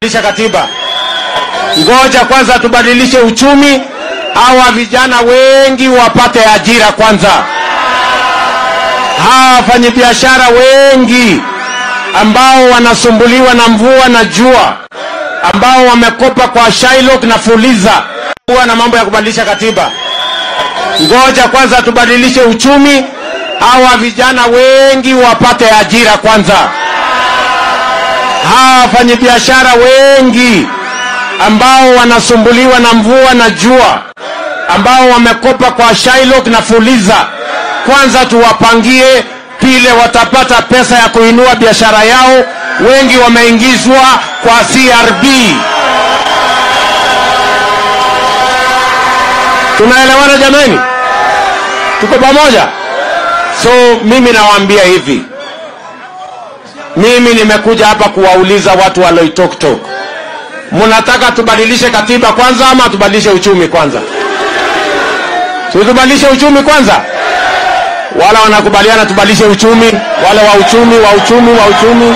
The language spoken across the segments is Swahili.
Badilisha katiba. Ngoja kwanza tubadilishe uchumi, hawa vijana wengi wapate ajira kwanza. Hawa wafanyabiashara wengi ambao wanasumbuliwa na mvua na jua, ambao wamekopa kwa Shylock na Fuliza, huwa na mambo ya kubadilisha katiba. Ngoja kwanza tubadilishe uchumi, hawa vijana wengi wapate ajira kwanza hawa wafanyabiashara wengi ambao wanasumbuliwa na mvua na jua, ambao wamekopa kwa Shylock na Fuliza, kwanza tuwapangie vile watapata pesa ya kuinua biashara yao. Wengi wameingizwa kwa CRB. Tunaelewana jameni? Tuko pamoja? So mimi nawaambia hivi, mimi nimekuja hapa kuwauliza watu wa Loitoktok, mnataka tubadilishe katiba kwanza ama tubadilishe uchumi kwanza? Si tubadilishe uchumi kwanza? Wala wanakubaliana tubadilishe uchumi, wale wa uchumi wa uchumi wa uchumi.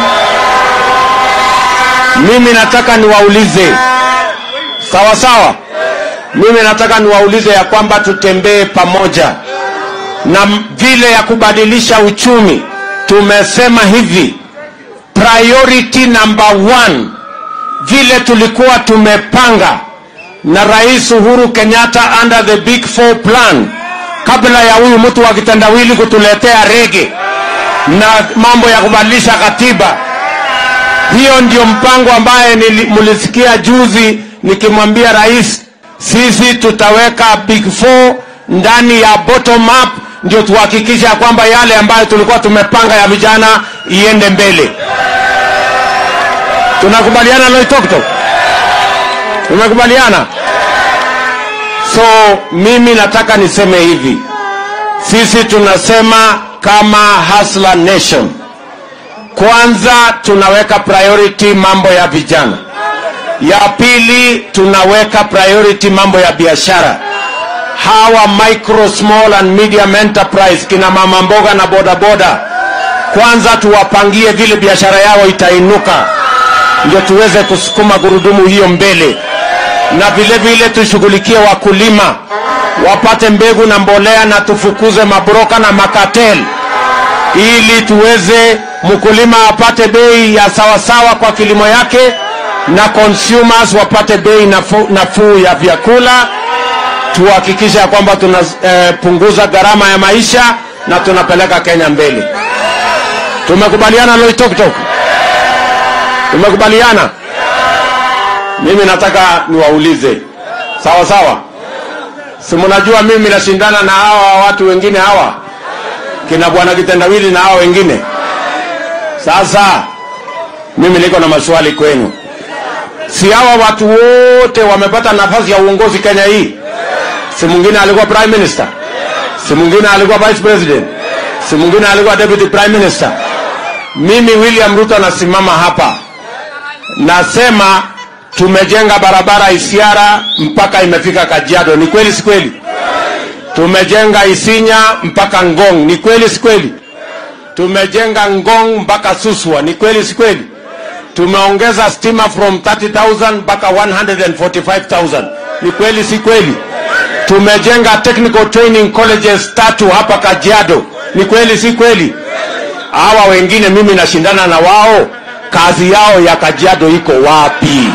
Mimi nataka niwaulize, sawa sawa. Mimi nataka niwaulize ya kwamba tutembee pamoja na vile ya kubadilisha uchumi. Tumesema hivi, priority number one, vile tulikuwa tumepanga na Rais Uhuru Kenyatta under the Big Four plan, kabla ya huyu mtu wa kitendawili kutuletea rege na mambo ya kubadilisha katiba. Hiyo ndio mpango ambaye mlisikia juzi nikimwambia rais, sisi tutaweka Big Four ndani ya bottom up, ndio tuhakikisha kwamba yale ambayo tulikuwa tumepanga ya vijana iende mbele. Tunakubaliana Loitoktok? Tumekubaliana? So mimi nataka niseme hivi, sisi tunasema kama Hustler Nation, kwanza tunaweka priority mambo ya vijana, ya pili tunaweka priority mambo ya biashara, hawa micro small and medium enterprise, kina mama mboga na bodaboda, kwanza tuwapangie vile biashara yao itainuka ndio tuweze kusukuma gurudumu hiyo mbele, na vile vile tushughulikie wakulima wapate mbegu na mbolea, na tufukuze mabroka na makatel, ili tuweze mkulima apate bei ya sawasawa kwa kilimo yake, na consumers wapate bei nafuu nafu ya vyakula. Tuhakikishe ya kwamba tunapunguza eh, gharama ya maisha na tunapeleka Kenya mbele. Tumekubaliana Loitoktok? Tumekubaliana? Mimi nataka niwaulize, sawa sawa, si mnajua mimi nashindana na hawa watu wengine hawa kina bwana kitendawili na hawa wengine. Sasa mimi niko na maswali kwenu, si hawa watu wote wamepata nafasi ya uongozi Kenya hii? Si mwingine alikuwa prime minister, si mwingine alikuwa vice president, si mwingine alikuwa deputy prime minister. Mimi William Ruto nasimama hapa nasema tumejenga barabara Isiara mpaka imefika Kajiado. Ni kweli si kweli? Tumejenga Isinya mpaka Ngong. Ni kweli si kweli? Tumejenga Ngong mpaka Suswa. Ni kweli si kweli? Tumeongeza stima from 30,000 mpaka 145,000. Ni kweli si kweli? Tumejenga technical training colleges tatu hapa Kajiado. Ni kweli si kweli? Hawa wengine mimi nashindana na wao kazi yao ya Kajiado iko wapi?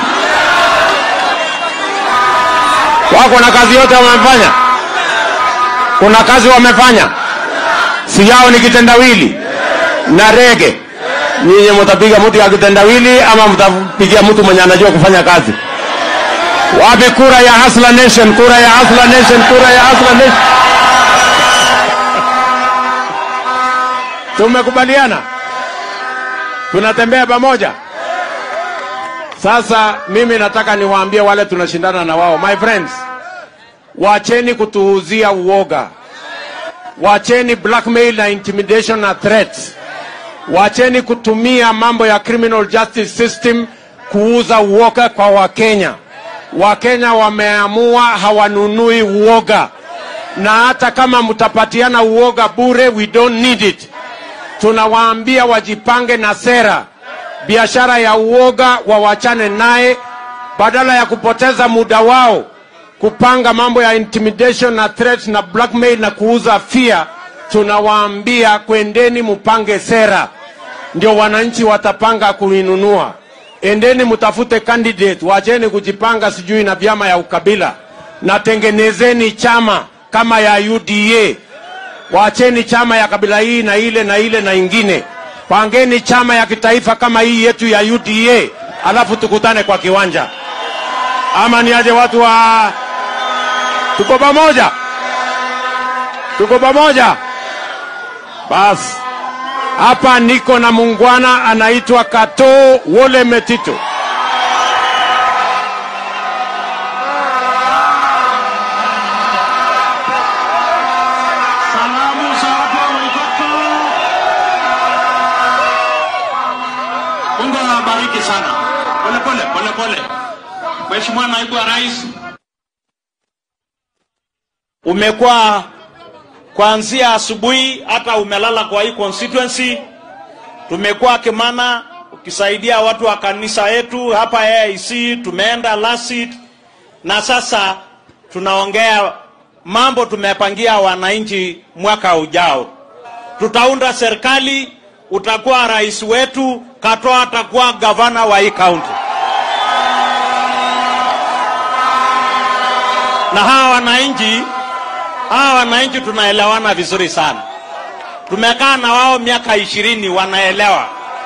Wako na kazi yote wamefanya? Kuna kazi wamefanya? Si yao ni kitendawili na rege. Nyinyi mtapiga mtu ya kitendawili ama mtapigia mtu mwenye anajua kufanya kazi? Wapi kura ya Hustler Nation? Kura ya Hustler Nation, kura ya Hustler Nation. Tumekubaliana? tunatembea pamoja. Sasa mimi nataka niwaambie wale tunashindana na wao, my friends, wacheni kutuuzia uoga, wacheni blackmail na intimidation na threats, wacheni kutumia mambo ya criminal justice system kuuza uoga kwa Wakenya. Wakenya wameamua hawanunui uoga, na hata kama mtapatiana uoga bure, we don't need it tunawaambia wajipange na sera biashara ya uoga wawachane naye, badala ya kupoteza muda wao kupanga mambo ya intimidation na threat na blackmail na kuuza fear. Tunawaambia kwendeni mupange sera, ndio wananchi watapanga kuinunua. Endeni mtafute candidate, wacheni kujipanga sijui na vyama ya ukabila, na tengenezeni chama kama ya UDA. Wacheni chama ya kabila hii na ile na ile na ingine, pangeni chama ya kitaifa kama hii yetu ya UDA, alafu tukutane kwa kiwanja. Ama ni aje watu wa tuko pamoja, tuko pamoja. Basi hapa niko na mungwana anaitwa Kato Wole Metito. Salamu za watu wa Waikato. Mungu awabariki sana. Pole pole pole pole. Mheshimiwa Naibu wa Rais, umekuwa kuanzia asubuhi hata umelala kwa hii constituency. Tumekuwa Kimana ukisaidia watu wa kanisa yetu hapa AIC, tumeenda Lasit na sasa tunaongea mambo tumepangia wananchi mwaka ujao. Tutaunda serikali, utakuwa rais wetu, Katoa atakuwa gavana wa hii kaunti. Na hawa wananchi, hawa wananchi tunaelewana vizuri sana. Tumekaa na wao miaka ishirini, wanaelewa.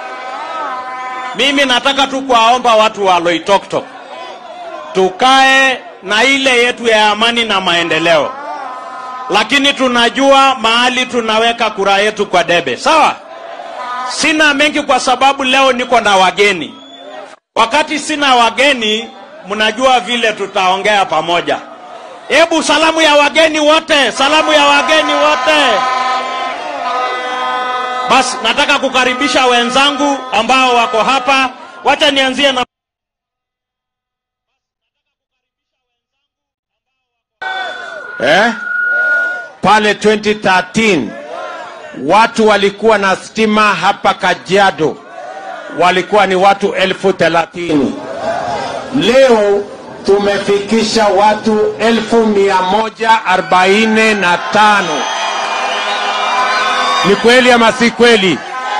Mimi nataka tu kuwaomba watu wa Loitoktok tukae na ile yetu ya amani na maendeleo, lakini tunajua mahali tunaweka kura yetu kwa debe. Sawa, sina mengi kwa sababu leo niko na wageni. Wakati sina wageni, mnajua vile tutaongea pamoja. Hebu salamu ya wageni wote, salamu ya wageni wote. Basi nataka kukaribisha wenzangu ambao wako hapa. Wacha nianzie na eh? Pale 2013 watu walikuwa na stima hapa Kajiado walikuwa ni watu elfu thelathini. Leo tumefikisha watu elfu mia moja arobaini na tano. Ni kweli ama si kweli?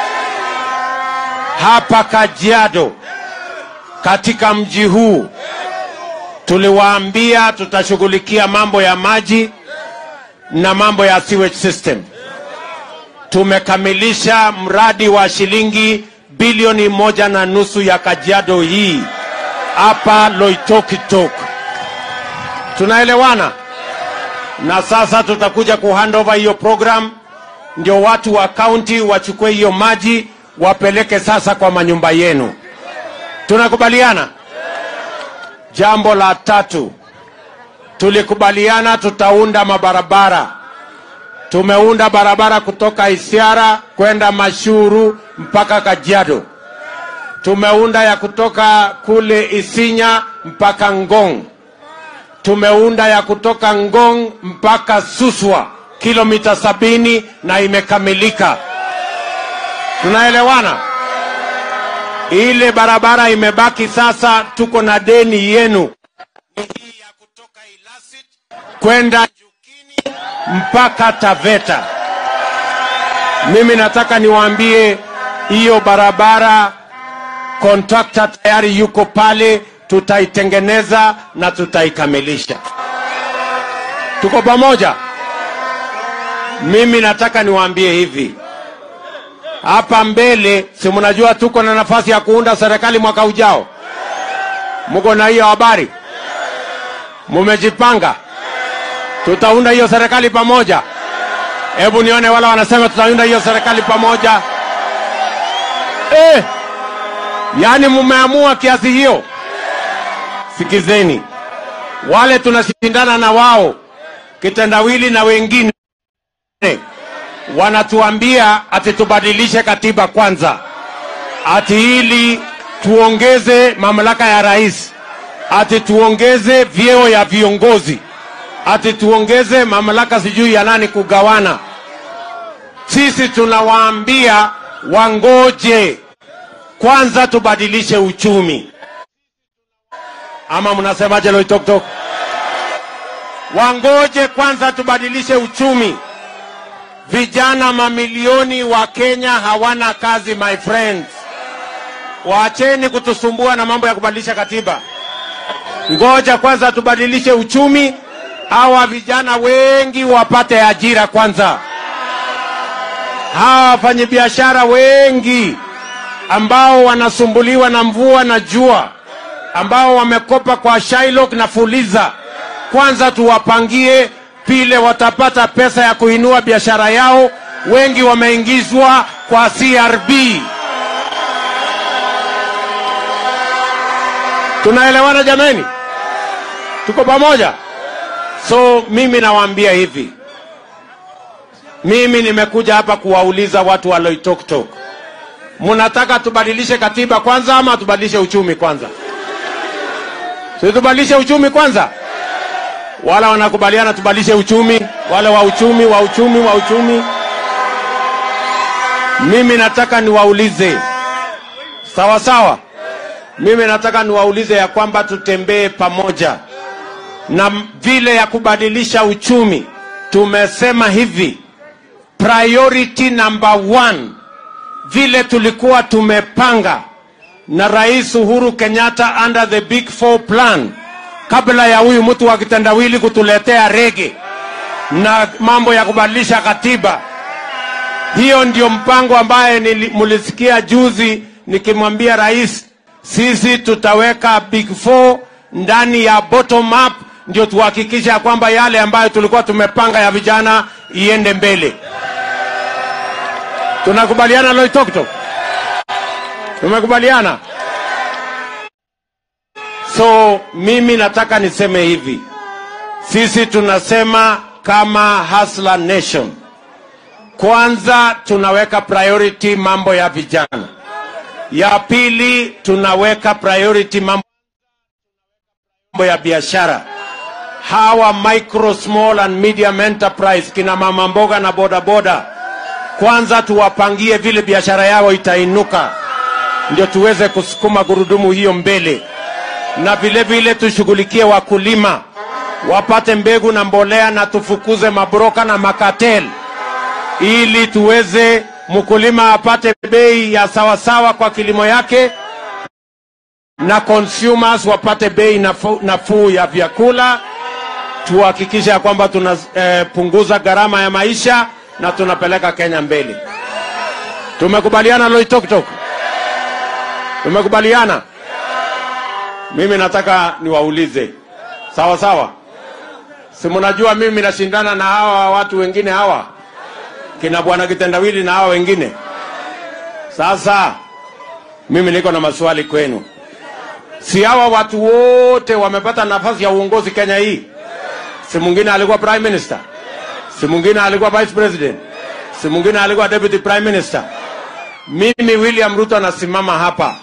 Hapa Kajiado katika mji huu tuliwaambia tutashughulikia mambo ya maji na mambo ya sewage system. Tumekamilisha mradi wa shilingi bilioni moja na nusu ya Kajiado hii hapa Loitokitok. Tunaelewana? Na sasa tutakuja kuhandover hiyo program, ndio watu wa kaunti wachukue hiyo maji wapeleke sasa kwa manyumba yenu. Tunakubaliana? Jambo la tatu, tulikubaliana tutaunda mabarabara. Tumeunda barabara kutoka Isiara kwenda Mashuru mpaka Kajiado. Tumeunda ya kutoka kule Isinya mpaka Ngong. Tumeunda ya kutoka Ngong mpaka Suswa kilomita sabini na imekamilika. Tunaelewana? Ile barabara imebaki sasa, tuko na deni yenu Ni hii ya kutoka Ilasit kwenda Jukini mpaka Taveta. Mimi nataka niwaambie hiyo barabara, kontrakta tayari yuko pale, tutaitengeneza na tutaikamilisha. Tuko pamoja? Mimi nataka niwaambie hivi, hapa mbele, si mnajua tuko na nafasi ya kuunda serikali mwaka ujao? Mko na hiyo habari? Mumejipanga? Tutaunda hiyo serikali pamoja. Hebu nione wala wanasema tutaunda hiyo serikali pamoja. Eh, yaani mumeamua kiasi hiyo? Sikizeni, wale tunashindana na wao kitendawili na wengine wanatuambia ati tubadilishe katiba kwanza, ati ili tuongeze mamlaka ya rais, ati tuongeze vyeo ya viongozi, ati tuongeze mamlaka sijui ya nani kugawana. Sisi tunawaambia wangoje kwanza tubadilishe uchumi, ama mnasemaje Loitoktok? Wangoje kwanza tubadilishe uchumi. Vijana mamilioni wa Kenya hawana kazi, my friends. Waacheni kutusumbua na mambo ya kubadilisha katiba. Ngoja kwanza tubadilishe uchumi, hawa vijana wengi wapate ajira kwanza. Hawa wafanyabiashara wengi ambao wanasumbuliwa na mvua na jua, ambao wamekopa kwa Shylock na Fuliza, kwanza tuwapangie vile watapata pesa ya kuinua biashara yao. Wengi wameingizwa kwa CRB. Tunaelewana jameni? Tuko pamoja? So mimi nawaambia hivi, mimi nimekuja hapa kuwauliza watu wa Loitoktok, mnataka tubadilishe katiba kwanza ama tubadilishe uchumi kwanza? Si tubadilishe uchumi kwanza? Wala wanakubaliana tubadilishe uchumi, wale wa uchumi, wa uchumi, wa uchumi. Mimi nataka niwaulize, sawa sawa. Mimi nataka niwaulize ya kwamba tutembee pamoja na vile ya kubadilisha uchumi. Tumesema hivi, priority number one, vile tulikuwa tumepanga na Rais Uhuru Kenyatta under the Big Four plan, kabla ya huyu mtu wa kitendawili kutuletea rege na mambo ya kubadilisha katiba. Hiyo ndio mpango ambaye nili- mulisikia juzi nikimwambia rais, sisi tutaweka Big Four ndani ya bottom up, ndio tuhakikisha ya kwamba yale ambayo tulikuwa tumepanga ya vijana iende mbele. Tunakubaliana Loitoktok? Tumekubaliana? So mimi nataka niseme hivi, sisi tunasema kama Hustler Nation, kwanza tunaweka priority mambo ya vijana, ya pili tunaweka priority mambo ya biashara, hawa micro small and medium enterprise, kina mama mboga na bodaboda, kwanza tuwapangie vile biashara yao itainuka, ndio tuweze kusukuma gurudumu hiyo mbele na vile vile tushughulikie wakulima wapate mbegu na mbolea, na tufukuze mabroka na makatel, ili tuweze mkulima apate bei ya sawasawa kwa kilimo yake, na consumers wapate bei nafuu nafuu ya vyakula. Tuhakikishe ya kwamba tunapunguza eh, gharama ya maisha na tunapeleka Kenya mbele. Tumekubaliana Loitoktok? Tumekubaliana? Mimi nataka niwaulize, sawa sawa, si mnajua mimi nashindana na hawa watu wengine hawa kina bwana kitendawili na hawa wengine. Sasa mimi niko na maswali kwenu, si hawa watu wote wamepata nafasi ya uongozi Kenya hii? Si mwingine alikuwa prime minister, si mwingine alikuwa vice president, si mwingine alikuwa deputy prime minister. Mimi William Ruto nasimama hapa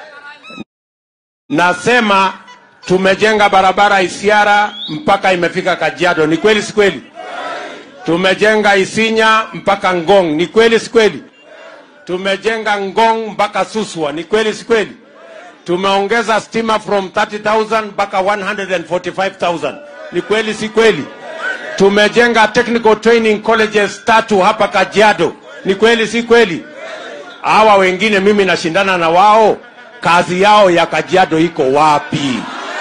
nasema tumejenga barabara Isiara mpaka imefika Kajiado. Ni kweli si kweli? Tumejenga Isinya mpaka Ngong. Ni kweli si kweli? Tumejenga Ngong mpaka Suswa. Ni kweli si kweli? Tumeongeza stima from 30,000 mpaka 145,000. Ni kweli si kweli? Tumejenga technical training colleges tatu hapa Kajiado. Ni kweli si kweli? Hawa wengine mimi nashindana na wao kazi yao ya Kajiado iko wapi?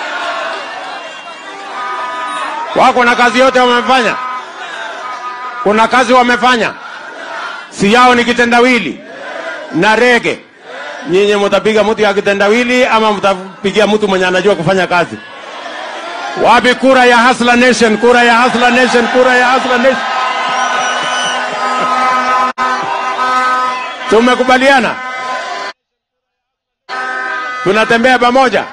Wako na kazi yote wamefanya? Kuna kazi wamefanya? Si yao ni kitendawili na rege. Nyinyi mtapiga mtu ya kitendawili ama mtapigia mtu mwenye anajua kufanya kazi? Wapi kura ya Hustler Nation? Kura ya Hustler Nation, kura ya Hustler Nation. Tumekubaliana? tunatembea pamoja.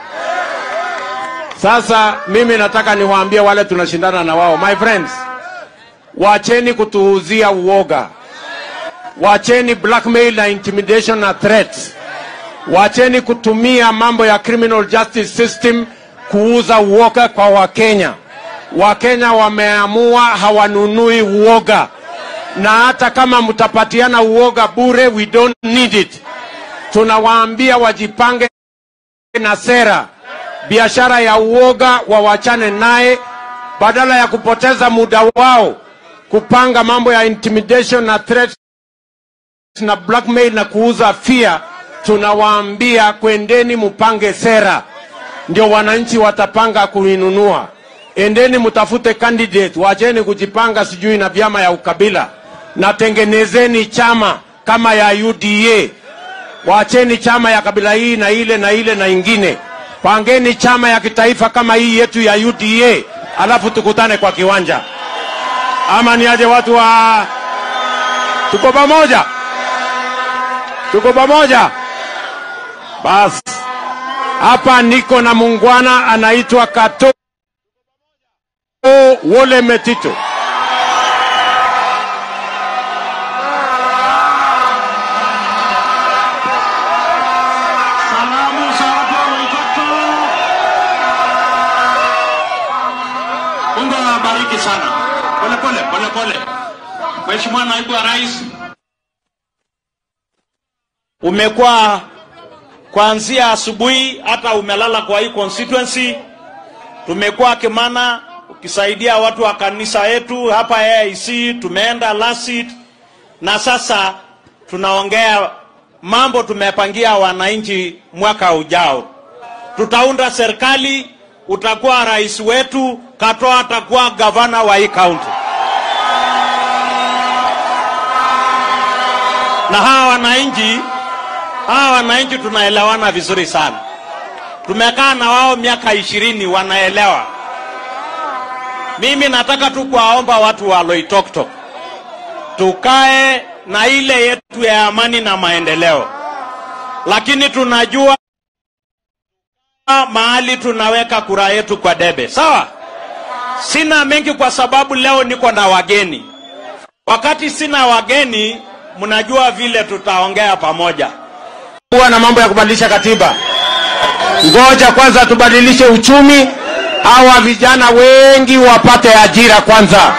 Sasa mimi nataka niwaambie wale tunashindana na wao, my friends, wacheni kutuuzia uoga, wacheni blackmail na intimidation na threats, wacheni kutumia mambo ya criminal justice system kuuza uoga kwa Wakenya. Wakenya wameamua hawanunui uoga, na hata kama mtapatiana uoga bure, we don't need it tunawaambia wajipange na sera. Biashara ya uoga wawachane naye, badala ya kupoteza muda wao kupanga mambo ya intimidation na threat na blackmail na kuuza fear. Tunawaambia kwendeni mupange sera, ndio wananchi watapanga kuinunua. Endeni mtafute candidate, wacheni kujipanga sijui na vyama ya ukabila, na tengenezeni chama kama ya UDA. Wacheni chama ya kabila hii na ile na ile na ingine, pangeni chama ya kitaifa kama hii yetu ya UDA, alafu tukutane kwa kiwanja. Ama ni aje watu wa tuko pamoja, tuko pamoja. Basi hapa niko na muungwana anaitwa Kato Wole Metito. Salamu za watu wa Loitoktok. Mungu awabariki sana. Pole pole pole pole. Mheshimiwa Naibu wa Rais, umekuwa kuanzia asubuhi hata umelala kwa hii constituency. Tumekuwa Kimana ukisaidia watu wa kanisa yetu hapa AIC, tumeenda Lasit na sasa tunaongea mambo tumepangia wananchi mwaka ujao. Tutaunda serikali, utakuwa rais wetu, Katoa atakuwa gavana wa hii kaunti. Na hawa wananchi, hawa wananchi tunaelewana vizuri sana. Tumekaa na wao miaka ishirini, wanaelewa. Mimi nataka tu kuwaomba watu wa Loitoktok tukae na ile yetu ya amani na maendeleo, lakini tunajua mahali tunaweka kura yetu kwa debe. Sawa, sina mengi kwa sababu leo niko na wageni. Wakati sina wageni, mnajua vile tutaongea pamoja. kuwa na mambo ya kubadilisha katiba. Ngoja kwanza tubadilishe uchumi, hawa vijana wengi wapate ajira kwanza.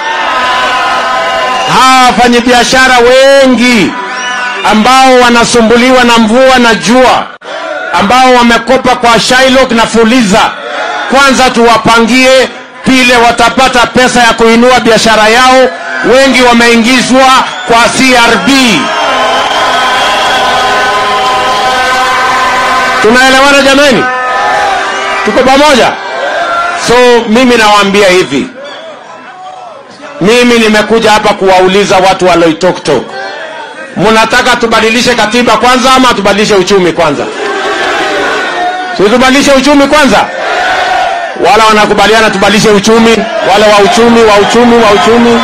Hawa wafanyabiashara wengi ambao wanasumbuliwa na mvua na jua, ambao wamekopa kwa Shylock na Fuliza, kwanza tuwapangie vile watapata pesa ya kuinua biashara yao. Wengi wameingizwa kwa CRB. Tunaelewana jamani? Tuko pamoja? So mimi nawaambia hivi, mimi nimekuja hapa kuwauliza watu wa Loitoktok, mnataka tubadilishe katiba kwanza ama tubadilishe uchumi kwanza? Si tubadilishe uchumi kwanza? Wala wanakubaliana tubadilishe uchumi, wale wa uchumi, wa uchumi, wa uchumi.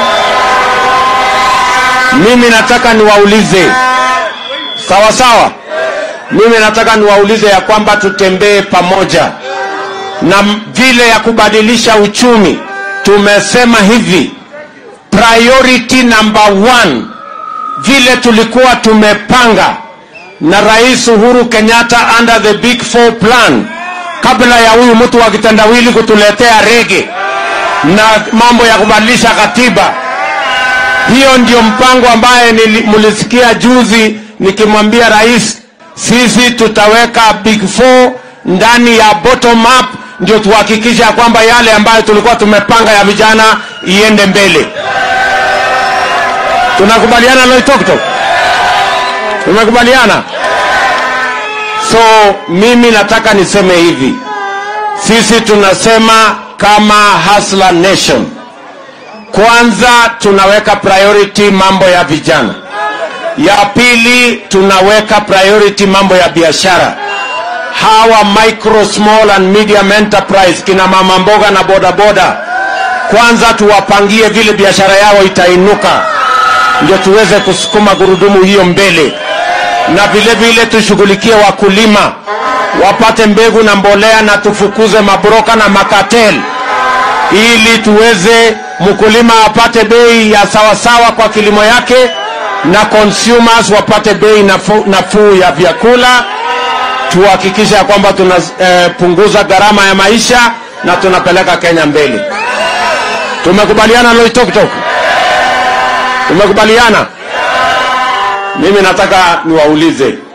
Mimi nataka niwaulize, sawa sawa mimi nataka niwaulize ya kwamba tutembee pamoja na m- vile ya kubadilisha uchumi. Tumesema hivi, priority number one, vile tulikuwa tumepanga na Rais Uhuru Kenyatta under the big four plan, kabla ya huyu mtu wa kitendawili kutuletea rege na mambo ya kubadilisha katiba. Hiyo ndio mpango ambaye nili- mlisikia juzi nikimwambia rais, sisi tutaweka big four ndani ya bottom up, ndio tuhakikishe ya kwamba yale ambayo tulikuwa tumepanga ya vijana iende mbele. Tunakubaliana Loitoktok? Tumekubaliana? So mimi nataka niseme hivi, sisi tunasema kama Hustler Nation kwanza tunaweka priority mambo ya vijana. Ya pili tunaweka priority mambo ya biashara. Hawa micro small and medium enterprise, kina mama mboga na bodaboda, kwanza tuwapangie vile biashara yao itainuka, ndio tuweze kusukuma gurudumu hiyo mbele, na vile vile tushughulikie wakulima wapate mbegu na mbolea, na tufukuze mabroka na makatel ili tuweze mkulima apate bei ya sawasawa kwa kilimo yake na consumers wapate bei nafuu nafuu ya vyakula. Tuhakikishe ya kwamba tunapunguza eh, gharama ya maisha na tunapeleka Kenya mbele. Tumekubaliana Loitoktok? Tumekubaliana. Mimi nataka niwaulize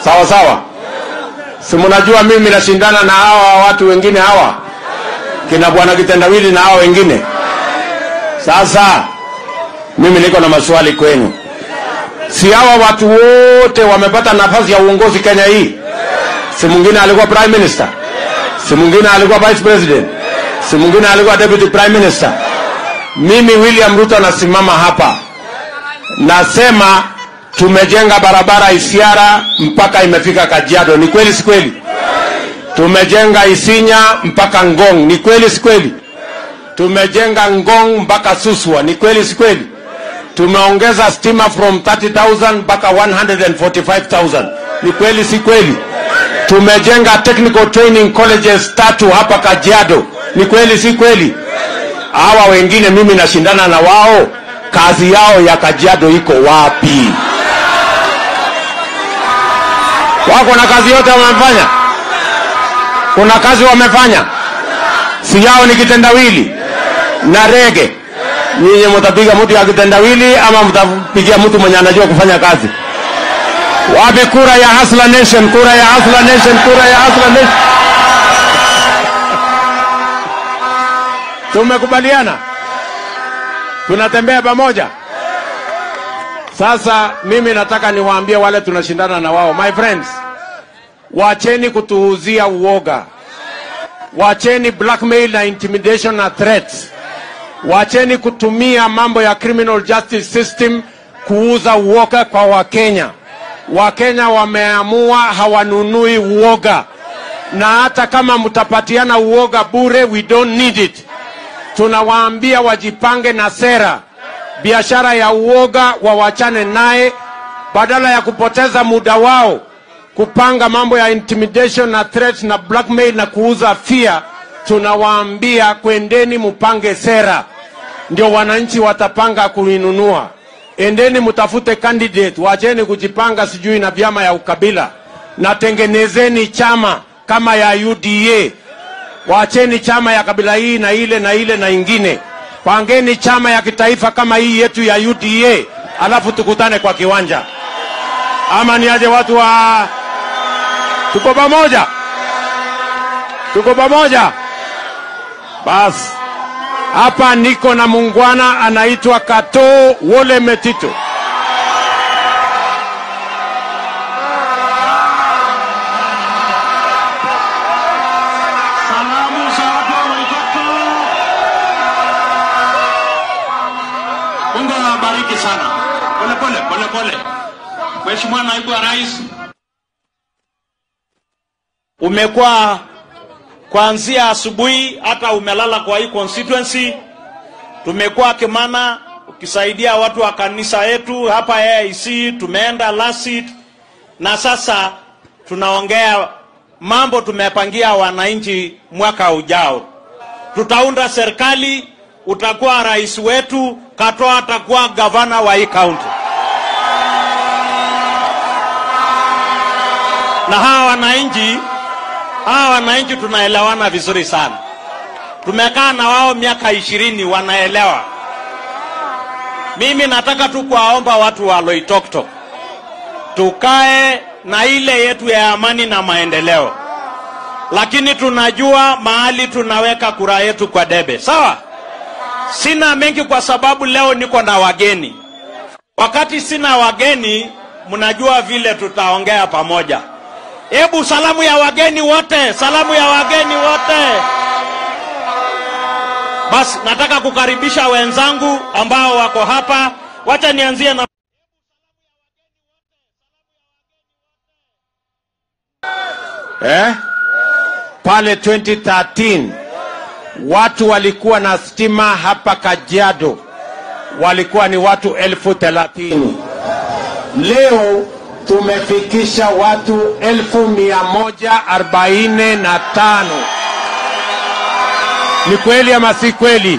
sawa sawa si mnajua mimi nashindana na hawa watu wengine hawa kina bwana kitendawili na hawa wengine sasa mimi niko na maswali kwenu si hawa watu wote wamepata nafasi ya uongozi kenya hii si mwingine alikuwa prime minister si mwingine alikuwa vice president si mwingine alikuwa deputy prime minister mimi william ruto nasimama hapa nasema tumejenga barabara isiara mpaka imefika kajiado ni kweli si kweli tumejenga isinya mpaka ngong ni kweli si kweli tumejenga ngong mpaka suswa ni kweli si kweli tumeongeza stima from 30000 mpaka 145000 ni kweli si kweli tumejenga technical training colleges tatu hapa kajiado ni kweli si kweli hawa wengine mimi nashindana na wao kazi yao ya kajiado iko wapi wako na kazi yote wamefanya kuna kazi wamefanya si yao ni kitendawili na rege nyinyi mtapiga mtu ya kitendawili ama mtapigia mtu mwenye anajua kufanya kazi wapi kura ya Hustler Nation kura ya Hustler Nation kura ya Hustler Nation tumekubaliana tunatembea pamoja sasa mimi nataka niwaambie wale tunashindana na wao my friends wacheni kutuuzia uoga wacheni blackmail na intimidation na threats wacheni kutumia mambo ya criminal justice system kuuza uoga kwa wakenya wakenya wameamua hawanunui uoga na hata kama mtapatiana uoga bure we don't need it tunawaambia wajipange na sera biashara ya uoga wawachane naye badala ya kupoteza muda wao kupanga mambo ya intimidation na threat na blackmail na kuuza fear tunawaambia kwendeni mupange sera ndio wananchi watapanga kuinunua endeni mtafute candidate wacheni kujipanga sijui na vyama ya ukabila na tengenezeni chama kama ya uda wacheni chama ya kabila hii na ile na ile na ingine pangeni chama ya kitaifa kama hii yetu ya uda alafu tukutane kwa kiwanja ama niaje watu wa tuko pamoja tuko pamoja basi hapa niko na mungwana anaitwa kato wole metito Salamu za watu wa Waikato. Mungu awabariki sana. Pole pole pole pole. Mheshimiwa Naibu wa Rais, umekuwa kuanzia asubuhi hata umelala kwa hii constituency. Tumekuwa Kimana ukisaidia watu wa kanisa yetu hapa AIC, tumeenda Lasit na sasa tunaongea mambo tumepangia wananchi mwaka ujao. Tutaunda serikali, utakuwa rais wetu, Katoa atakuwa gavana wa hii kaunti. Na hawa wananchi, hawa wananchi tunaelewana vizuri sana. Tumekaa na wao miaka ishirini, wanaelewa. Mimi nataka tu kuwaomba watu wa Loitoktok tukae na ile yetu ya amani na maendeleo, lakini tunajua mahali tunaweka kura yetu kwa debe. Sawa, sina mengi kwa sababu leo niko na wageni. Wakati sina wageni, mnajua vile tutaongea pamoja. Hebu salamu ya wageni wote, salamu ya wageni wote. Basi nataka kukaribisha wenzangu ambao wako hapa. Wacha nianzie na eh? pale 2013 watu walikuwa na stima hapa Kajiado walikuwa ni watu elfu thelathini. Leo tumefikisha watu elfu mia moja arobaini na tano. Ni kweli ama si kweli?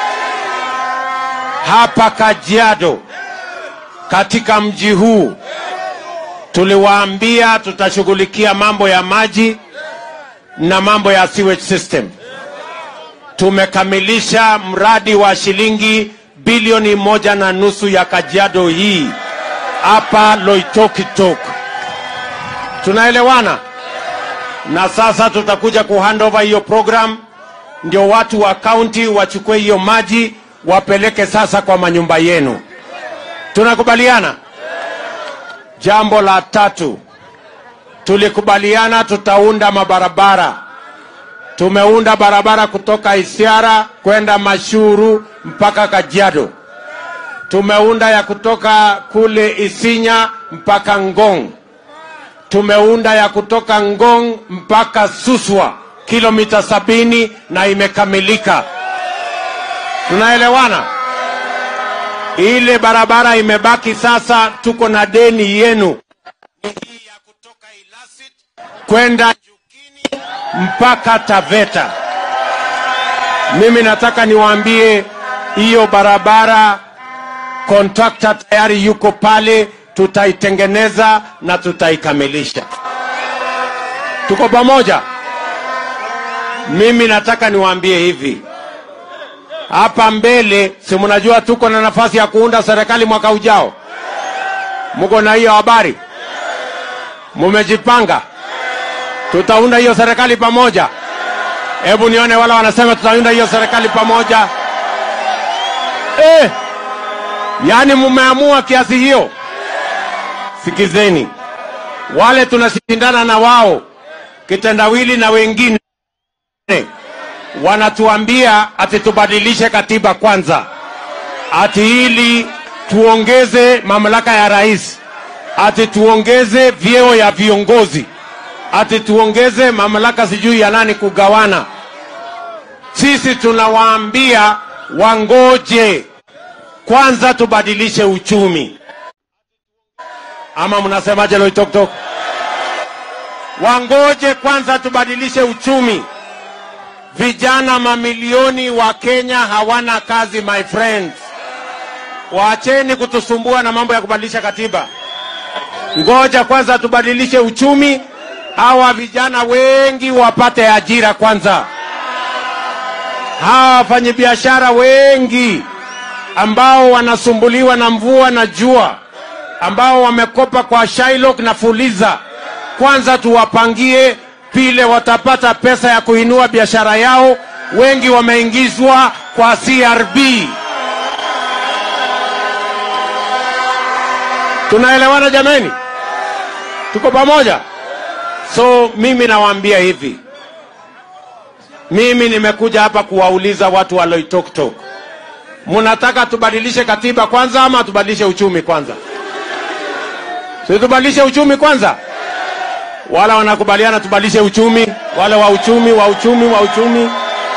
Hapa Kajiado, katika mji huu tuliwaambia tutashughulikia mambo ya maji na mambo ya sewage system. Tumekamilisha mradi wa shilingi bilioni moja na nusu ya Kajiado hii hapa Loitokitok. Tunaelewana? Na sasa tutakuja kuhandover hiyo program, ndio watu wa kaunti wachukue hiyo maji wapeleke sasa kwa manyumba yenu. Tunakubaliana? Jambo la tatu, tulikubaliana tutaunda mabarabara. Tumeunda barabara kutoka Isiara kwenda Mashuru mpaka Kajiado. Tumeunda ya kutoka kule Isinya mpaka Ngong. Tumeunda ya kutoka Ngong mpaka Suswa kilomita sabini na imekamilika. Tunaelewana? Ile barabara imebaki sasa, tuko na deni yenu Ni hii ya kutoka Ilasit kwenda Jukini mpaka Taveta. Mimi nataka niwaambie hiyo barabara kontrakta tayari yuko pale, tutaitengeneza na tutaikamilisha. Tuko pamoja? Mimi nataka niwaambie hivi, hapa mbele, si mnajua tuko na nafasi ya kuunda serikali mwaka ujao? Mko na hiyo habari? Mumejipanga? Tutaunda hiyo serikali pamoja. Hebu nione wale wanasema tutaunda hiyo serikali pamoja. Eh, yaani mumeamua kiasi hiyo? Sikizeni, wale tunashindana na wao kitendawili na wengine wanatuambia ati tubadilishe katiba kwanza, ati ili tuongeze mamlaka ya rais, ati tuongeze vyeo ya viongozi, ati tuongeze mamlaka sijui ya nani kugawana. Sisi tunawaambia wangoje kwanza, tubadilishe uchumi. Ama mnasemaje, Loitoktok? Wangoje kwanza tubadilishe uchumi. Vijana mamilioni wa Kenya hawana kazi, my friends. Waacheni kutusumbua na mambo ya kubadilisha katiba. Ngoja kwanza tubadilishe uchumi, hawa vijana wengi wapate ajira kwanza. Hawa wafanyabiashara wengi ambao wanasumbuliwa na mvua na jua, ambao wamekopa kwa Shylock na Fuliza, kwanza tuwapangie vile watapata pesa ya kuinua biashara yao. Wengi wameingizwa kwa CRB. Tunaelewana jameni? Tuko pamoja? So mimi nawaambia hivi, mimi nimekuja hapa kuwauliza watu wa Loitoktok, mnataka tubadilishe katiba kwanza ama tubadilishe uchumi kwanza? Si tubadilishe uchumi kwanza? wala wanakubaliana tubadilishe uchumi, wale wa uchumi wa uchumi wa uchumi.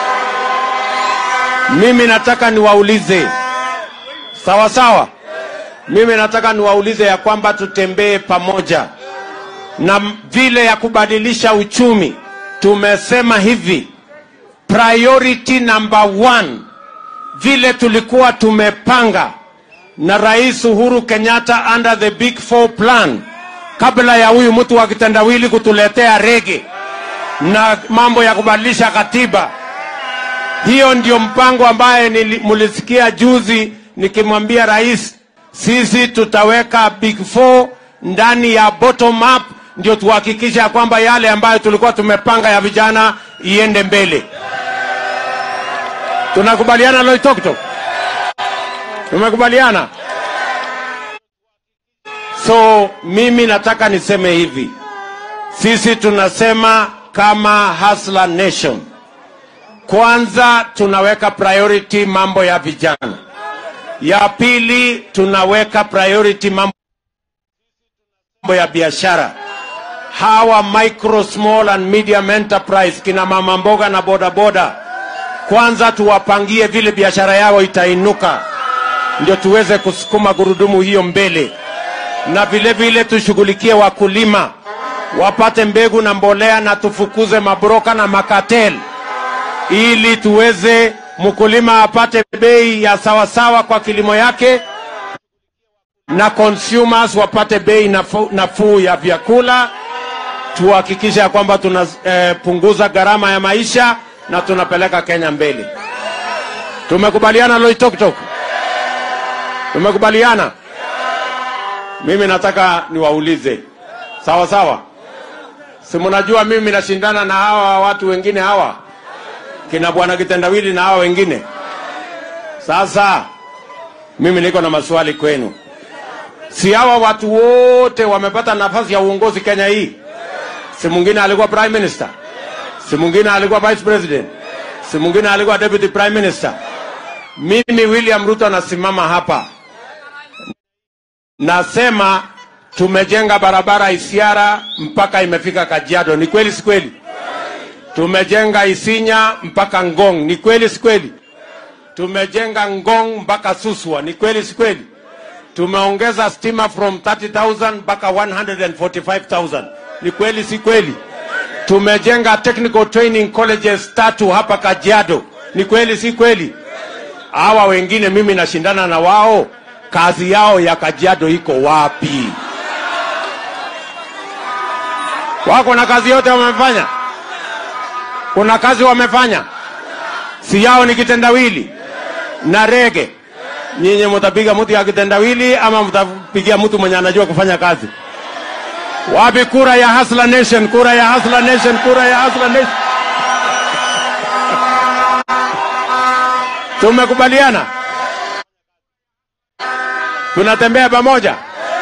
Mimi nataka niwaulize, sawa sawa. Mimi nataka niwaulize ya kwamba tutembee pamoja na vile ya kubadilisha uchumi. Tumesema hivi, priority number one, vile tulikuwa tumepanga na Rais Uhuru Kenyatta under the Big Four plan kabla ya huyu mtu wa kitendawili kutuletea rege na mambo ya kubadilisha katiba. Hiyo ndio mpango ambaye nili- mulisikia juzi nikimwambia rais, sisi tutaweka big four ndani ya bottom up, ndio tuhakikisha ya kwamba yale ambayo tulikuwa tumepanga ya vijana iende mbele. Tunakubaliana Loitoktok? Tumekubaliana? So mimi nataka niseme hivi, sisi tunasema kama Hustler Nation, kwanza tunaweka priority mambo ya vijana, ya pili tunaweka priority mambo ya biashara, hawa micro small and medium enterprise, kina mama mboga na bodaboda, kwanza tuwapangie vile biashara yao itainuka, ndio tuweze kusukuma gurudumu hiyo mbele na vile vile tushughulikie wakulima wapate mbegu na mbolea, na tufukuze mabroka na makatel, ili tuweze mkulima apate bei ya sawasawa kwa kilimo yake, na consumers wapate bei nafuu nafuu ya vyakula. Tuhakikishe ya kwamba tunapunguza eh, gharama ya maisha na tunapeleka Kenya mbele. Tumekubaliana Loitoktok? Tumekubaliana? Mimi nataka niwaulize, sawa sawa. Si mnajua mimi nashindana na hawa watu wengine hawa kina bwana kitendawili na hawa wengine. Sasa mimi niko na maswali kwenu. Si hawa watu wote wamepata nafasi ya uongozi Kenya hii? Si mwingine alikuwa prime minister, si mwingine alikuwa vice president, si mwingine alikuwa deputy prime minister. Mimi William Ruto nasimama hapa nasema tumejenga barabara Isiara mpaka imefika Kajiado. Ni kweli si kweli? Tumejenga Isinya mpaka Ngong. Ni kweli si kweli? Tumejenga Ngong mpaka Suswa. Ni kweli si kweli? Tumeongeza stima from 30,000 mpaka 145,000. Ni kweli si kweli? Tumejenga technical training colleges tatu hapa Kajiado. Ni kweli si kweli? Hawa wengine mimi nashindana na wao, kazi yao ya Kajiado iko wapi? Wako na kazi yote wamefanya? Kuna kazi wamefanya? Si yao ni kitendawili na rege. Nyinyi mtapiga mtu ya kitendawili ama mtapigia mtu mwenye anajua kufanya kazi? Wapi kura ya Hustler Nation? Kura ya Hustler Nation, kura ya Hustler Nation. Tumekubaliana, tunatembea pamoja.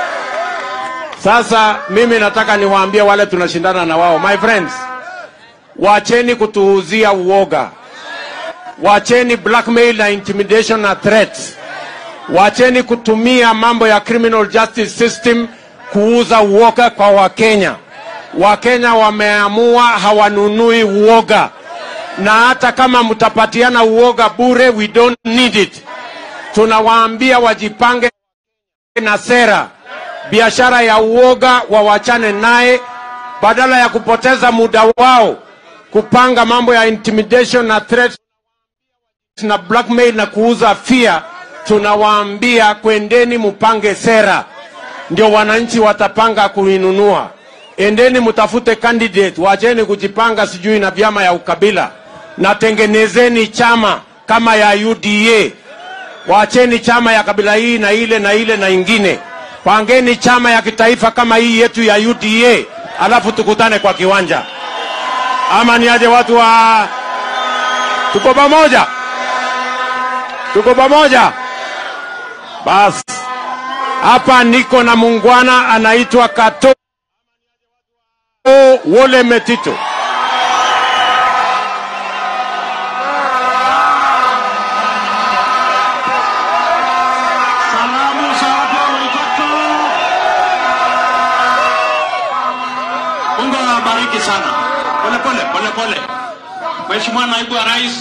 Sasa mimi nataka niwaambie wale tunashindana na wao, my friends, wacheni kutuuzia uoga, wacheni blackmail na intimidation na threats, wacheni kutumia mambo ya criminal justice system kuuza uoga kwa Wakenya. Wakenya wameamua hawanunui uoga, na hata kama mtapatiana uoga bure, we don't need it. Tunawaambia wajipange na sera biashara ya uoga wawachane naye, badala ya kupoteza muda wao kupanga mambo ya intimidation na threats na blackmail na kuuza fear. Tunawaambia kwendeni mupange sera, ndio wananchi watapanga kuinunua. Endeni mtafute candidate, wacheni kujipanga sijui na vyama ya ukabila, na tengenezeni chama kama ya UDA. Wacheni chama ya kabila hii na ile na ile na ingine pangeni chama ya kitaifa kama hii yetu ya UDA, alafu tukutane kwa kiwanja. Ama ni aje watu wa tuko pamoja, tuko pamoja. Basi hapa niko na mungwana anaitwa Kato Wole Metito. Salamu za watu wa Waikato. Mungu awabariki sana. Pole pole pole pole. Mheshimiwa Naibu wa Rais,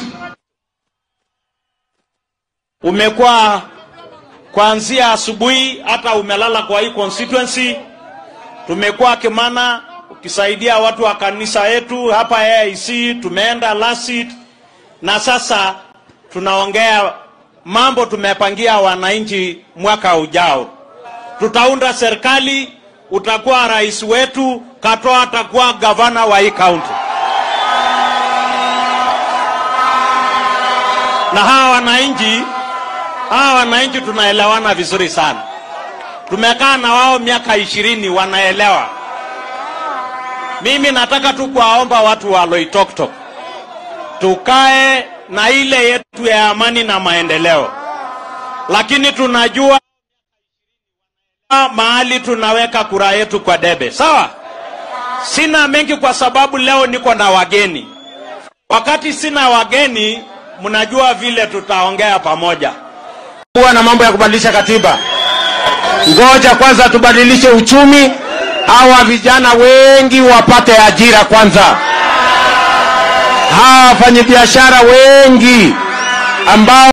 umekuwa kuanzia asubuhi hata umelala kwa hii constituency. Tumekuwa Kimana ukisaidia watu wa kanisa yetu hapa AIC, tumeenda Lasit na sasa tunaongea mambo tumepangia wananchi mwaka ujao. Tutaunda serikali, utakuwa rais wetu, Katoa atakuwa gavana wa hii kaunti. Na hawa wananchi, hawa wananchi tunaelewana vizuri sana. Tumekaa na wao miaka ishirini, wanaelewa. Mimi nataka tu kuwaomba watu wa Loitoktok tukae na ile yetu ya amani na maendeleo, lakini tunajua mahali tunaweka kura yetu kwa debe. Sawa, sina mengi kwa sababu leo niko na wageni. Wakati sina wageni, mnajua vile tutaongea pamoja. kuwa na mambo ya kubadilisha katiba. Ngoja kwanza tubadilishe uchumi, hawa vijana wengi wapate ajira kwanza, hawa wafanyabiashara wengi ambao